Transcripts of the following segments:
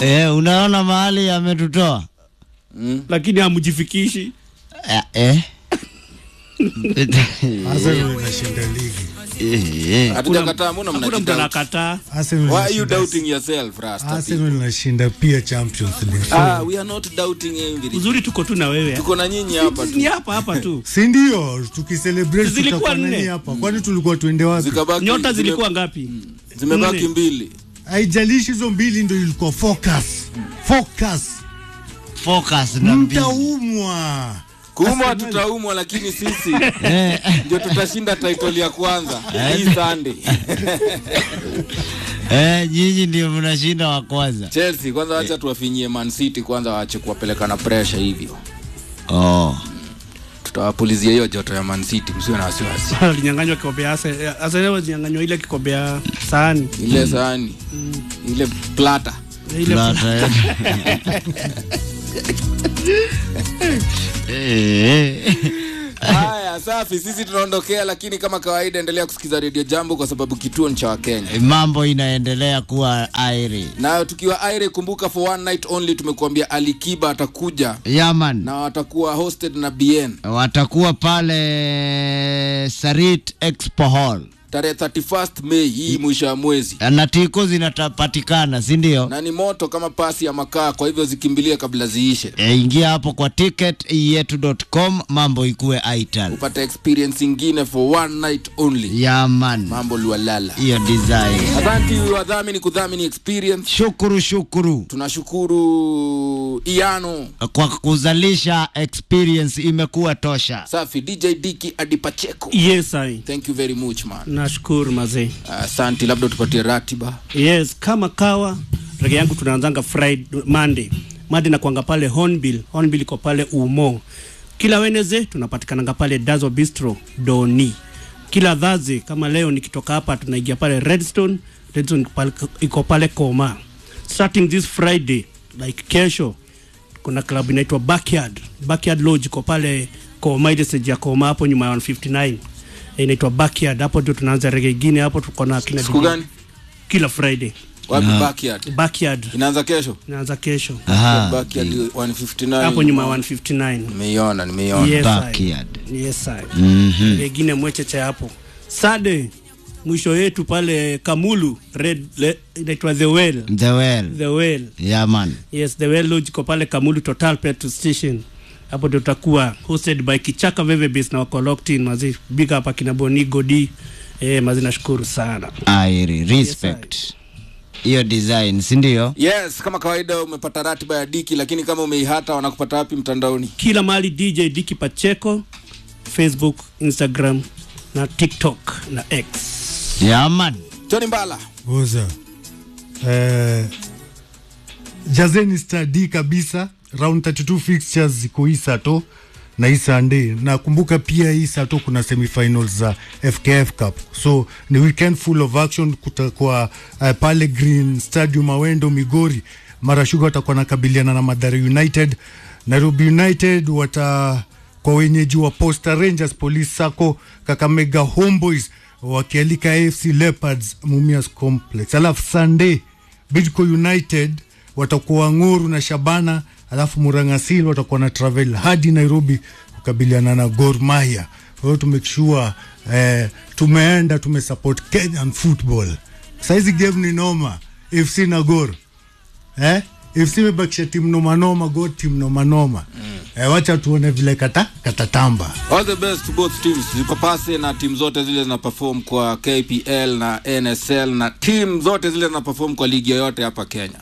Eh, unaona mahali ametutoa Mm. lakini hamjifikishi eh, eh. Arsenal inashinda ligi. Eh, eh. Hatujakataa, mbona hakuna mtu mnajidoubt? anakataa Arsenal Why are you inashinda- doubting yourself, Rasta? Arsenal inashinda pia Champions League. So, Ah, we are not doubting everything. uzuri tuko tu na wewe Tuko na nyinyi hapa ni tu. hapa hapa tu si ndio tukicelebrate Zilikuwa tutakuwa nne. nani hapa kwani tulikuwa tuende wapi Zikabaki nyota zime- zilikuwa ngapi zimebaki nne. mbili. haijalishi hizo mbili ndio ilikuwa focus focus Focus na mbili. Kuumwa mtaumwa Arsenal- tutaumwa, lakini sisi Eh, ndio tutashinda title ya kwanza hii Sunday. eh, nyinyi ndio mnashinda wa kwanza. Chelsea kwanza, wacha tuwafinyie Man City kwanza, waache kuwapeleka na pressure hivyo. Oh. Tutawapulizia hiyo joto ya Man City, msiwe na wasiwasi. alinyanganywa kikombe ya Arsenal Arsenal walinyanganywa ile kikombe ya sahani Ile sahani ile plata ile Plata, eh. Eh, eh. Haya, safi, sisi tunaondokea, lakini kama kawaida, endelea kusikiza Radio Jambo kwa sababu kituo ni cha Wakenya. Mambo inaendelea kuwa airi. Na tukiwa aire, kumbuka for one night only tumekuambia Alikiba atakuja Yaman. na watakuwa hosted na BN watakuwa pale Sarit Expo Hall tarehe 31st Mei hii mwisho ya mwezi, na tiko zinapatikana, si ndio? na ni moto kama pasi ya makaa, kwa hivyo zikimbilie kabla ziishe, E, ingia hapo kwa ticket yetu.com, mambo ikuwe aital. upate experience ingine for one night only. Yaman, Mambo liwalala. hiyo design. Asante wadhamini kudhamini experience. Shukuru, shukuru Tunashukuru Iano kwa kuzalisha experience, imekuwa tosha. safi, DJ Diki Adi Pacheco. yes I Thank you very much man. nashukuru mazee Asante, labda tupatie ratiba. yes kama kawa rege yangu tunaanzanga friday monday monday nakwanga pale hornbill hornbill iko pale umo kila weneze tunapatikananga pale dazo bistro doni kila dhazi kama leo nikitoka hapa tunaingia pale redstone redstone iko pale- iko pale koma starting this friday like kesho kuna club inaitwa backyard backyard lodge iko pale koma ile stage ya koma hapo nyuma ya 159 inaitwa backyard hapo ndio tunaanza rege ingine hapo tuko na kina Siku DJ gani? kila friday Wapi backyard? backyard Inaanza kesho? inaanza kesho Aha, Backyard 159. hapo nyuma ya 159 Nimeiona, nimeiona. yes, I. backyard. yes, I. Mhm. wengine mwecheche hapo sade mwisho yetu pale kamulu red le- inaitwa the well The well. the well Yaman. yes the well lodge iko pale kamulu total petrol station hapo ndio tutakuwa hosted by kichaka vevebis na wako locked in mazi big up akina boni godi eh, mazi nashukuru sana Airi, respect. Hiyo design, si ndio? Yes, kama kawaida umepata ratiba ya Diki, lakini kama umeihata wanakupata wapi mtandaoni? kila mahali dj diki pacheko facebook instagram na tiktok na x Yaman. Tony Mbala. Oza. Eh, jazeni stadi kabisa round 32 fixtures ziko hii sato na hii Sunday. Nakumbuka pia hii sato kuna semifinals za FKF Cup, so ni weekend full of action. Kutakuwa uh, pale Green Stadium Awendo Migori, Mara Sugar watakuwa nakabiliana na Mathare United. Nairobi United wata kwa wenyeji wa Posta Rangers, Police Sacco, Kakamega Homeboys wakialika AFC Leopards Mumias Complex. Alafu Sunday Bidco United watakuwa Ng'oru na Shabana, alafu Murangasil watakuwa na travel hadi Nairobi kukabiliana na Gor Mahia. Kwa hiyo tumekishua eh, tumeenda tumesupport Kenyan football. Saizi game ni noma, FC na Gor eh? FC imebakisha timu noma noma, Gor timu noma noma. Eh, wacha tuone vile kata katatamba. All the best to both teams. Zipapase na timu zote zile zina perform kwa KPL na NSL na timu zote zile zina perform kwa ligi yoyote hapa Kenya.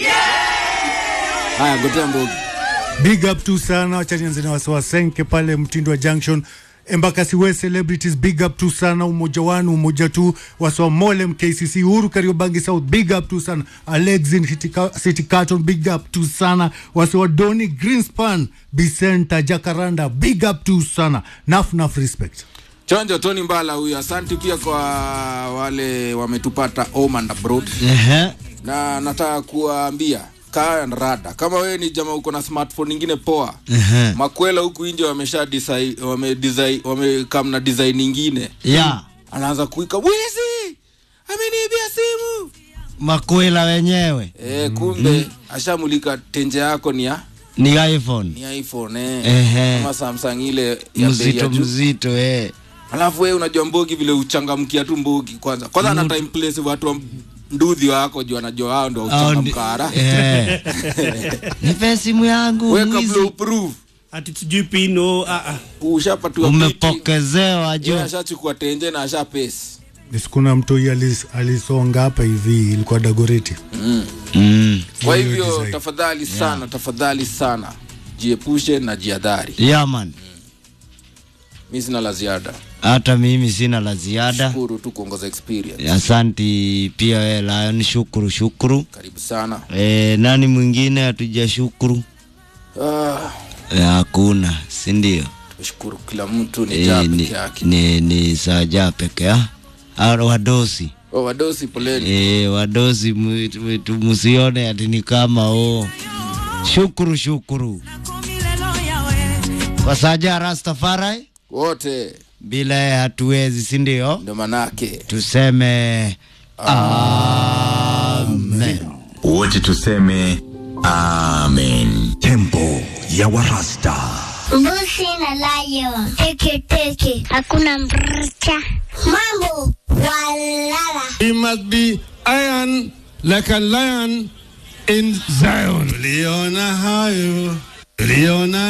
Haya, gotea mbogi. big up tu sana wacha nianze na wasiwasenke pale mtindo wa junction embakasi we celebrities big up tu sana umoja wanu umoja tu waswa molem kcc uhuru kariobangi south big up tu sana alexin Hitika- city carton big up tu sana waswa doni greenspan bicenta jacaranda big up tu sana naf naf respect Chonjo Tony Mbala huyu. Asante pia kwa wale wametupata home and abroad. Ehe. Na nataka kuwaambia kaa na rada kama wewe ni jamaa uko na smartphone nyingine poa Ehe. makwela huku nje wamesha design wame design wamekam na design nyingine Ya, anaanza kuika wizi ameniibia simu makwela wenyewe. Eh, kumbe ashamulika tenje yako ni ya ni iphone ni iphone eh. Ehe. ama samsung ile ya bei ya mzito juu mzito eh. alafu wewe unajua mbogi vile uchangamkia tu mbogi kwanza kwanza ana time place watu wa ndudhi wako juu anajua hao ndio Au ndi- uchangamka haraka eh. nipe simu yangu wewe kabla mwizi. uprove ati sijui pino ah, ah. ushapatiwa kiti, umepokezewa juu yeye ashachukua tenje na asha pesi sikuna mtoi alis, alisonga hapa hivi ilikuwa dagoreti mm. kwa Hiyo hivyo design. tafadhali sana tafadhali sana jiepushe na jiadhari yeah, man mi sina la ziada hata mimi sina la ziada shukuru tu kuongoza experience asanti pia we Lion, shukuru shukuru karibu sana e, nani mwingine hatuja shukuru ah, Eh, hakuna si ndio tumeshukuru kila mtu ni e, jaa ni, peke yake ni, ni saja peke ya Ah, wadosi oh, wadosi poleni e, wadosi mwitu- mwitu musione ati ni kama o shukuru shukuru kwa saja Rastafari wote bila yeye hatuwezi si ndio ndio manake tuseme amen wote tuseme amen tempo ya warasta Mbuzi na lion. Teke teke. Hakuna mrcha. Mambo walala. He must be iron like a lion in Zion. Tuliona hayo, tuliona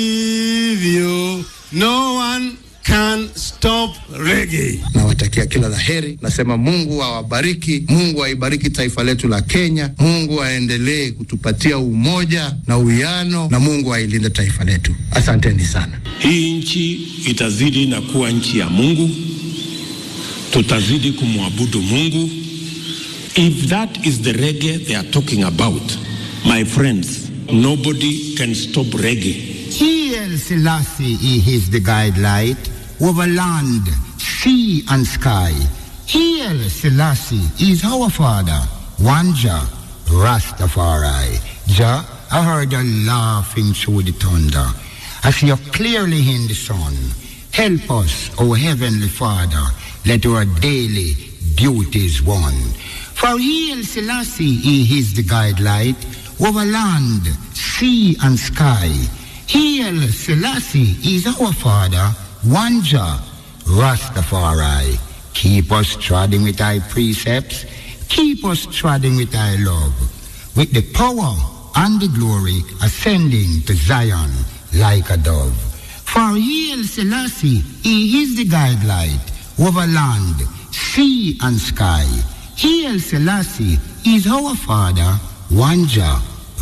hivyo. No one can stop reggae. nawatakia kila la heri. Nasema Mungu awabariki, Mungu aibariki taifa letu la Kenya, Mungu aendelee kutupatia umoja na uwiano, na Mungu ailinde taifa letu. Asanteni sana. Hii nchi itazidi na kuwa nchi ya Mungu, tutazidi kumwabudu Mungu. If that is the reggae they are talking about, my friends, nobody can stop reggae. Hail Selassie is the guidelight over land, sea and sky. Hail Selassie is our father, one Jah, Rastafari. Jah, I heard you laughing through the thunder. I see you clearly in the sun. Help us, O Heavenly Father, let our daily duties one. For Hail Selassie he is the guidelight over land, sea and sky. Hail Selassie is our Father, one Jah, Rastafari. Keep us treading with thy precepts, keep us treading with thy love, with the power and the glory ascending to Zion like a dove. For Hail Selassie, he is the guidelight over land, sea and sky. Hail Selassie is our Father, one Jah,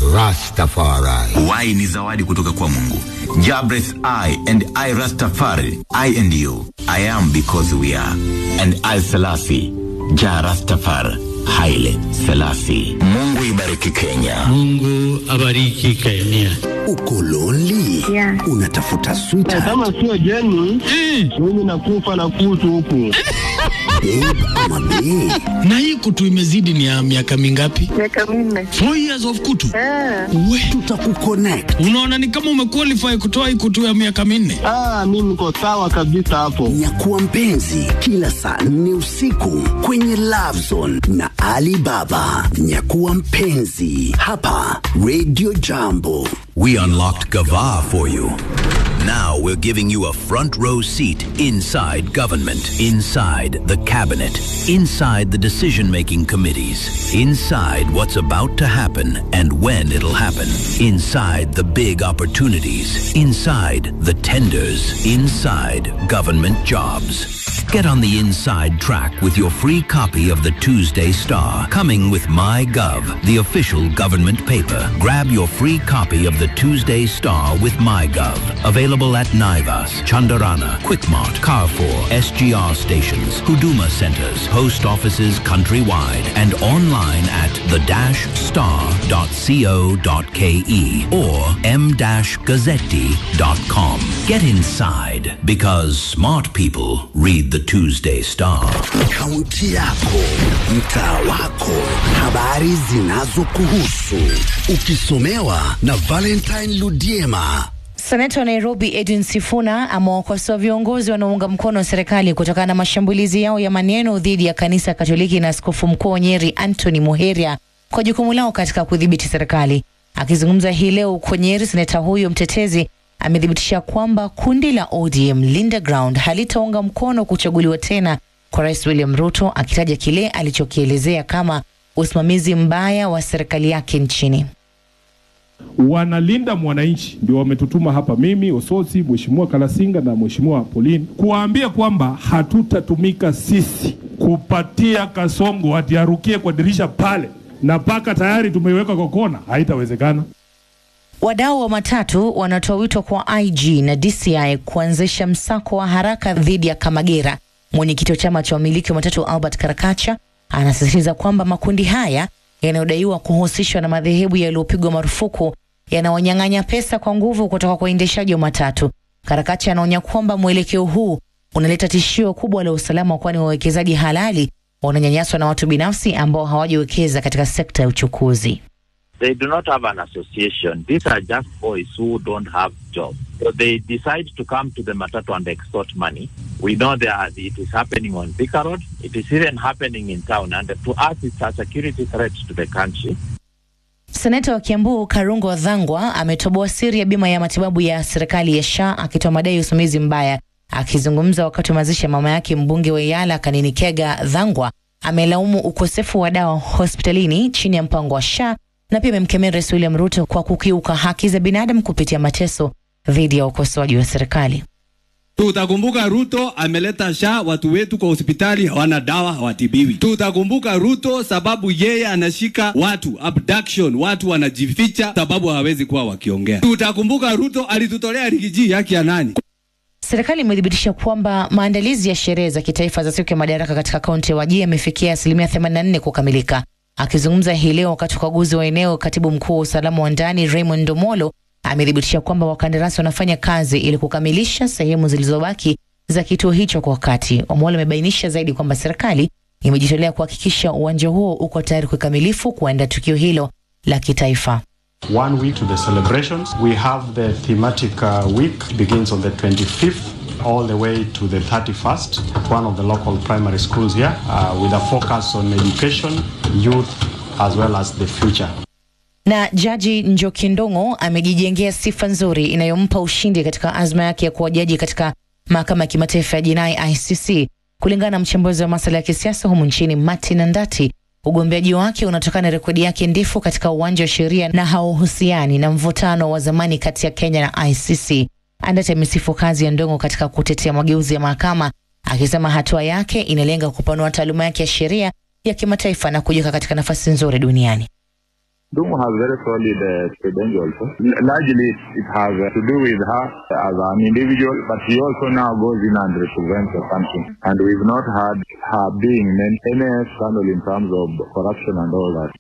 Rastafari. y ni zawadi kutoka kwa mungu jabreth i and i rastafari i and you i am because we are and i selasi ja rastafar haile selasi mungu ibariki kenya Mungu abariki Kenya. uko lonely Yeah. unatafuta sweetheart Kama sio jeni, mimi nakufa na kutu huku. babe ama bae Na hii kutu imezidi ni ya miaka mingapi? Miaka minne. Four years of kutu. We, tutakuconnect unaona ni kama umequalify kutoa hii kutu ya miaka minne. Ah, mimi niko sawa kabisa hapo. nyakuwa mpenzi kila saa nne usiku kwenye Love Zone na Alibaba. Nyakuwa mpenzi hapa Radio Jambo. We unlocked Gava for you. Now we're giving you a front row seat inside government, inside the cabinet, inside the decision making committees, inside what's about to happen and when it'll happen, inside the big opportunities, inside the tenders, inside government jobs. Get on the inside track with your free copy of the Tuesday Star, coming with MyGov, the official government paper. Grab your free copy of the Tuesday Star with MyGov. Available at Naivas, Chandarana, Quickmart, Carrefour, SGR stations, Huduma centers, post offices countrywide, and online at the-star.co.ke or m-gazzetti.com. Get inside because smart people read the Tuesday Star. Kaunti yako, mtaa wako, habari zinazokuhusu, ukisomewa na Valentine Ludiema. Seneta wa Nairobi Edwin Sifuna amewakosoa viongozi wanaounga mkono serikali kutokana na mashambulizi yao ya maneno dhidi ya kanisa Katoliki na askofu mkuu wa Nyeri Anthony Muheria kwa jukumu lao katika kudhibiti serikali. Akizungumza hii leo huko Nyeri, seneta huyo mtetezi amethibitisha kwamba kundi la ODM Linda Ground halitaunga mkono kuchaguliwa tena kwa Rais William Ruto, akitaja kile alichokielezea kama usimamizi mbaya wa serikali yake nchini. wanalinda mwananchi, ndio wametutuma hapa, mimi Ososi, Mheshimiwa Kalasinga na Mheshimiwa Pauline, kuwaambia kwamba hatutatumika sisi kupatia Kasongo ati arukie kwa dirisha pale na paka tayari tumeiweka kwa kona, haitawezekana. Wadau wa matatu wanatoa wito kwa IG na DCI kuanzisha msako wa haraka dhidi ya Kamagera. Mwenyekiti wa chama cha wamiliki wa matatu Albert Karakacha anasisitiza kwamba makundi haya yanayodaiwa kuhusishwa na madhehebu yaliyopigwa marufuku yanawanyang'anya pesa kwa nguvu kutoka kwa waendeshaji wa matatu. Karakacha anaonya kwamba mwelekeo huu unaleta tishio kubwa la usalama, kwani wawekezaji halali wananyanyaswa na watu binafsi ambao hawajawekeza katika sekta ya uchukuzi. They do not have an association. These are just boys who don't have jobs. So they decide to come to the Matatu and extort money. We know that it is happening on Thika Road. It is even happening in town. And to us, it's a security threat to the country. Seneta wa Kiambu Karungo Dhangwa ametoboa siri ya bima ya matibabu ya serikali ya SHA akitoa madai ya usimamizi mbaya. Akizungumza wakati wa mazishi ya mama yake mbunge wa Yala Kanini Kega, Dhangwa amelaumu ukosefu wa dawa hospitalini chini ya mpango wa SHA na pia amemkemea Rais William Ruto kwa kukiuka haki za binadamu kupitia mateso dhidi ya ukosoaji wa serikali. Tutakumbuka Ruto ameleta sha watu wetu kwa hospitali hawana dawa, hawatibiwi. Tutakumbuka Ruto sababu yeye anashika watu abduction, watu wanajificha sababu hawawezi kuwa wakiongea. Tutakumbuka Ruto alitutolea rigiji haki ya nani? Serikali imethibitisha kwamba maandalizi ya sherehe za kitaifa za siku ya madaraka katika kaunti ya Wajir yamefikia asilimia 84 kukamilika. Akizungumza hii leo wakati wa ukaguzi wa eneo, katibu mkuu wa usalama wa ndani Raymond Ndomolo amethibitisha kwamba wakandarasi wanafanya kazi ili kukamilisha sehemu zilizobaki za kituo hicho kwa wakati. Omolo amebainisha zaidi kwamba serikali imejitolea kuhakikisha uwanja huo uko tayari kikamilifu kuenda tukio hilo la kitaifa. One week to the celebrations. We have the thematic uh, week begins on the 25th all the way to the 31st at one of the local primary schools here uh, with a focus on education, youth as well as the future. Na Jaji Njoki Ndong'o amejijengea sifa nzuri inayompa ushindi katika azma yake ya kuwa jaji katika mahakama ya kimataifa ya jinai ICC. Kulingana na mchambuzi wa masuala ya kisiasa humu nchini Martin Andati, ugombeaji wake unatokana na rekodi yake ndefu katika uwanja wa sheria na hauhusiani na mvutano wa zamani kati ya Kenya na ICC. Andati amesifu kazi ya Ndong'o katika kutetea mageuzi ya mahakama, akisema hatua yake inalenga kupanua taaluma yake ya sheria ya kimataifa na kujiweka katika nafasi nzuri duniani. Dungu has very solid uh, credentials. L- largely, it, it has uh, to do with her as an individual, but she also now goes in and represents the country. And we've not had her being in any scandal in terms of corruption and all that.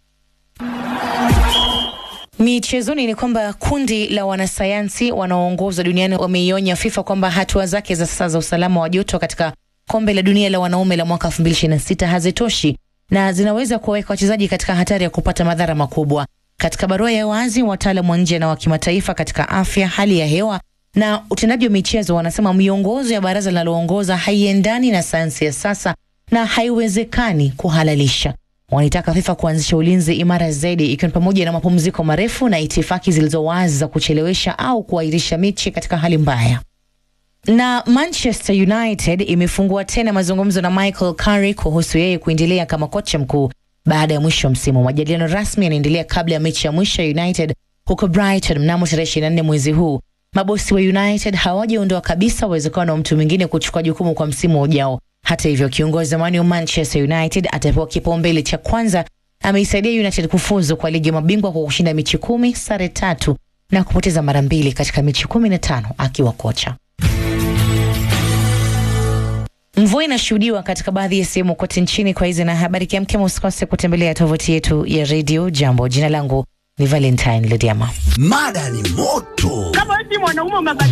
Michezoni ni kwamba kundi la wanasayansi wanaoongozwa duniani wameionya FIFA kwamba hatua zake za sasa za usalama wa joto katika kombe la dunia la wanaume la mwaka 2026 hazitoshi na zinaweza kuwaweka wachezaji katika hatari ya kupata madhara makubwa. Katika barua ya wazi, wataalamu wa nje na wa kimataifa katika afya, hali ya hewa na utendaji wa michezo wanasema miongozo ya baraza linaloongoza haiendani na sayansi ya sasa na haiwezekani kuhalalisha. Wanaitaka FIFA kuanzisha ulinzi imara zaidi, ikiwa ni pamoja na mapumziko marefu na itifaki zilizo wazi za kuchelewesha au kuahirisha mechi katika hali mbaya. Na Manchester United imefungua tena mazungumzo na Michael Carrick kuhusu yeye kuendelea kama kocha mkuu baada ya mwisho wa msimu. Majadiliano rasmi yanaendelea kabla ya mechi ya mwisho ya United huko Brighton mnamo tarehe 24 mwezi huu. Mabosi wa United hawajaondoa kabisa uwezekano wa mtu mwingine kuchukua jukumu kwa msimu ujao. Hata hivyo, kiongozi zamani wa Manchester United atapewa kipaumbele cha kwanza. Ameisaidia United kufuzu kwa ligi ya mabingwa kwa kushinda mechi kumi, sare tatu na kupoteza mara mbili katika mechi kumi na tano akiwa kocha. Mvua inashuhudiwa katika baadhi ya sehemu kote nchini. Kwa hizi na habari kiamkema, usikose kutembelea tovuti yetu ya redio Jambo. Jina langu ni Valentine Lediama. Mada ni moto. Kama eti mwanaume